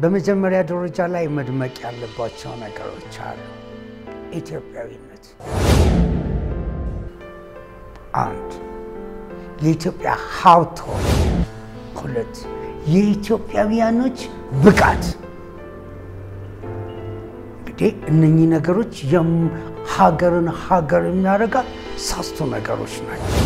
በመጀመሪያ ደረጃ ላይ መድመቅ ያለባቸው ነገሮች አሉ። ኢትዮጵያዊነት አንድ፣ የኢትዮጵያ ሀብቶች ሁለት፣ የኢትዮጵያውያኖች ብቃት እንግዲህ እነኚህ ነገሮች ሀገርን ሀገር የሚያደርጋት ሶስቱ ነገሮች ናቸው።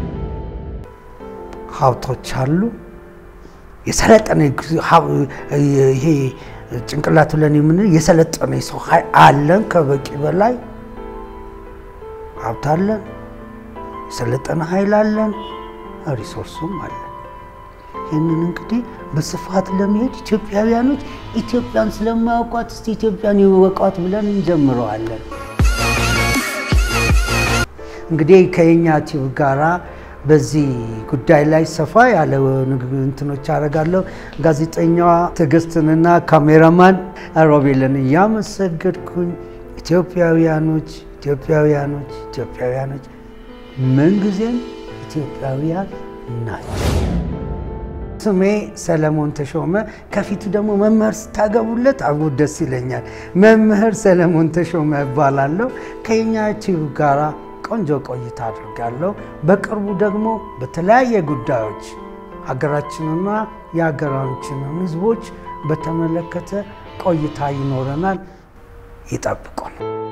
ሀብቶች አሉ። የሰለጠነ ይሄ ጭንቅላት ብለን የምንለው የሰለጠነ የሰው ኃይል አለን። ከበቂ በላይ ሀብት አለን፣ የሰለጠነ ኃይል አለን፣ ሪሶርሱም አለን። ይህንን እንግዲህ በስፋት ለመሄድ ኢትዮጵያውያኖች ኢትዮጵያን ስለማያውቋት እስቲ ኢትዮጵያን ይወቋት ብለን እንጀምረዋለን። እንግዲህ ከየኛ ቲዩብ ጋራ በዚህ ጉዳይ ላይ ሰፋ ያለ እንትኖች አደርጋለሁ። ጋዜጠኛዋ ትዕግስትንና ካሜራማን ሮቤልን እያመሰገድኩኝ ኢትዮጵያውያኖች ኢትዮጵያውያኖች ኢትዮጵያውያኖች ምንጊዜም ኢትዮጵያውያን ናቸው። ስሜ ሰለሞን ተሾመ፣ ከፊቱ ደግሞ መምህር ስታገቡለት አብሮ ደስ ይለኛል። መምህር ሰለሞን ተሾመ እባላለሁ። ከኛ ቲዩብ ጋራ ቆንጆ ቆይታ አድርጋለሁ። በቅርቡ ደግሞ በተለያየ ጉዳዮች ሀገራችንና የሀገራችንን ሕዝቦች በተመለከተ ቆይታ ይኖረናል። ይጠብቁን።